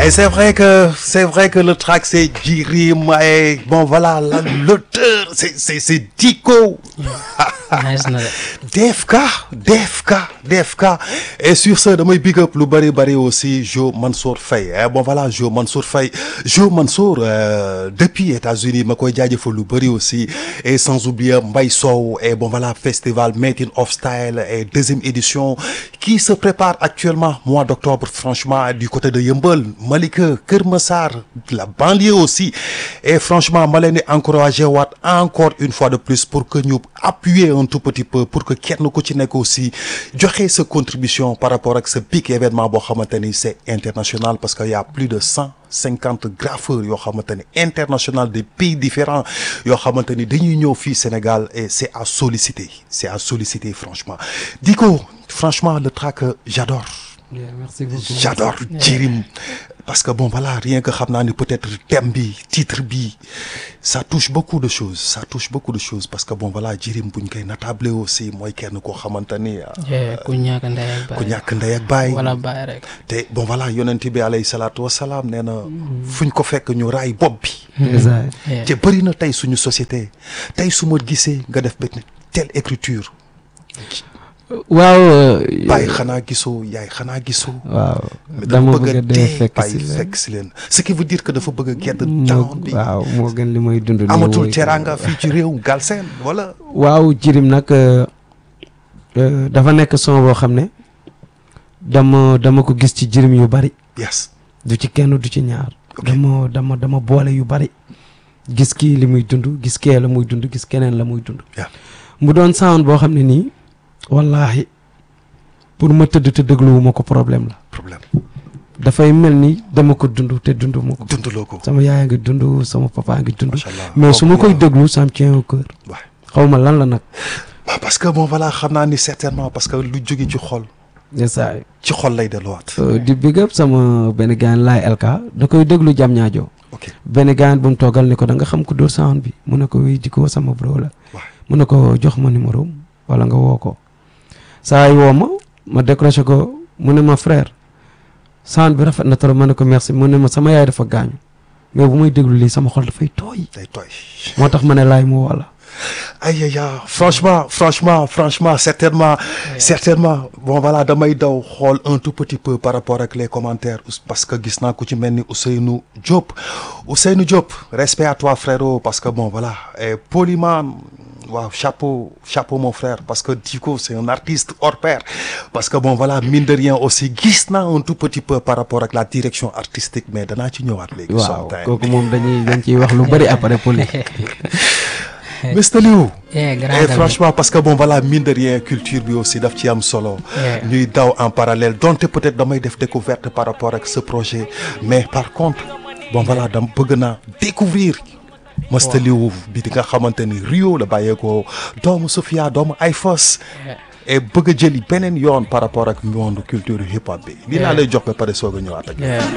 Et c'est vrai que c'est vrai que le track c'est Jirim et bon voilà la- l'auteur c'est c'est c'est Diko. nice na de. DFK DFK DFK et sur ce damay big up lu bari bari aussi Jo Mansour Faye eh, bon voilà Jo Mansour Faye Jo Mansour euh, depuis États-Unis ma koy jaajëfal lu bari aussi et sans oublier Mbaye Sow et bon voilà festival Making of Style et deuxième édition qui se prépare actuellement mois d'octobre franchement du côté de Yeumbeul Malika Keur Massar la banlieue aussi et franchement ma leen di encourager waat encore une fois de plus pour que ñu appuyer un tout petit peu pour que kenn ku ci nekk aussi joxe sa contribution par rapport ak ce big événement boo xamante ni c'est international parce que y a plus de cent cinquante graffeurs yoo xamante ni international des pays différents yoo xamante ni dañuy ñëw fii Sénégal et c'est à solliciter c'est à solliciter franchement Diko franchement le track euh, j'adore Yeah, merci beaucoup. j'adore Jirim parce que bon voilà rien que xam naa ni peut-être thème bi titre bi ça touche beaucoup de choses ça touche beaucoup de choses parce que bon voilà Jirim buñ koy natable aussi mooy kenn koo xamante ni ah, Yeah, ku ñàkk ndey ak baay. ku ñàkk ndey ak baay wala baay rek. te bon voilà yonent bi alayhi salaatu wasalaam nee na fuñ ko fekk ñu raay bopp bi Ndeysaan. Yeah. te bëri na tey suñu société tey su ma gisee nga def benn telle écriture waaw. baay xanaa gisoo yaay xanaa gisoo waaw mais dama dafa bëgg a dee fekk bàyyi si leen. fekk si leen ce qui veut dire que dafa bëgg a gedd moo down bi waaw moo gën li may dund. nii amatul mooy- teraanga fii ci réew Galsen wala waaw jirim nag euh, euh, dafa nekk son boo xam ne dama dama ko gis ci jirim yu bari yes du ci kenn du ci ñaar Ok. dama dama dama boole yu bari gis kii li muy dund gis kee la muy dund gis keneen la muy dund Yeah. mu doon sound boo xam ne nii wallaahi pour ma tëdd te dégluwuma ko problème la problème dafay mel ni dama ko dund te dund ma ko dundaloo ko sama yaay ngi dund sama papa ngi dund macha allah mais su ma koy Kooku, déglu ça me tient au cœur waaw. xaw ma lan la nag waaw parce que bon voilà xam naa ni certainement parce que lu jóge ci xol yesaay ci xol lay delluwaat Uh, di big up sama benn gaan laay LK da koy déglu jam ñaajo ok benn gaan bu mu toogal ni ko da nga xam ku dóor sound bi mu ne ko wéy di ko sama bro la waaw mu ne ko jox ma numéro am wala nga woo ko saa yi woo ma ma décroché ko mu ne ma frère sound bi rafet na trop ma ne ko merci mu ne ma sama yaay dafa gaañu mais bu may déglu lii sama xol dafay tooy day tooy moo tax ma ne laay mu woo la aïe aïe aïe franchement franchement franchement certainement certainement bon voilà damay daw xool un tout petit peu par rapport ak les commentaires ous- parce que gis naa ku ci mel ni Ousseynou Diop Ousseynou Diop respect à toi frérot parce que bon voilà et Polyman waaw chapeau chapeau mon frère parce que Diko c'est un artiste hors pair parce que bon voilà mine de rien aussi gis naa un tout petit peu par rapport ak la direction artistique mais danaa ci ñëwaat léegi waaw sometime. kooku moom dañuy dañ ciy wax lu bëri après poli Mr Liou Yeah, grand et ami. franchement parce que bon voilà mine de rien culture bi aussi daf ci am solo Yeah. ñuy daw en parallèle donte peut-être damay def découverte par rapport ak ce projet mais par contre bon voilà dam bëgg naa découvrir Mr Liou bi di nga xamante ni Rio la bàyyeekoo doomu Sofia doomu Ayfos Yeah. et bëgg a jëli beneen yoon par rapport ak monde culture hip hop bi lii laa Yeah. lay jox ba pare soog a ñëwaat ak Yeah.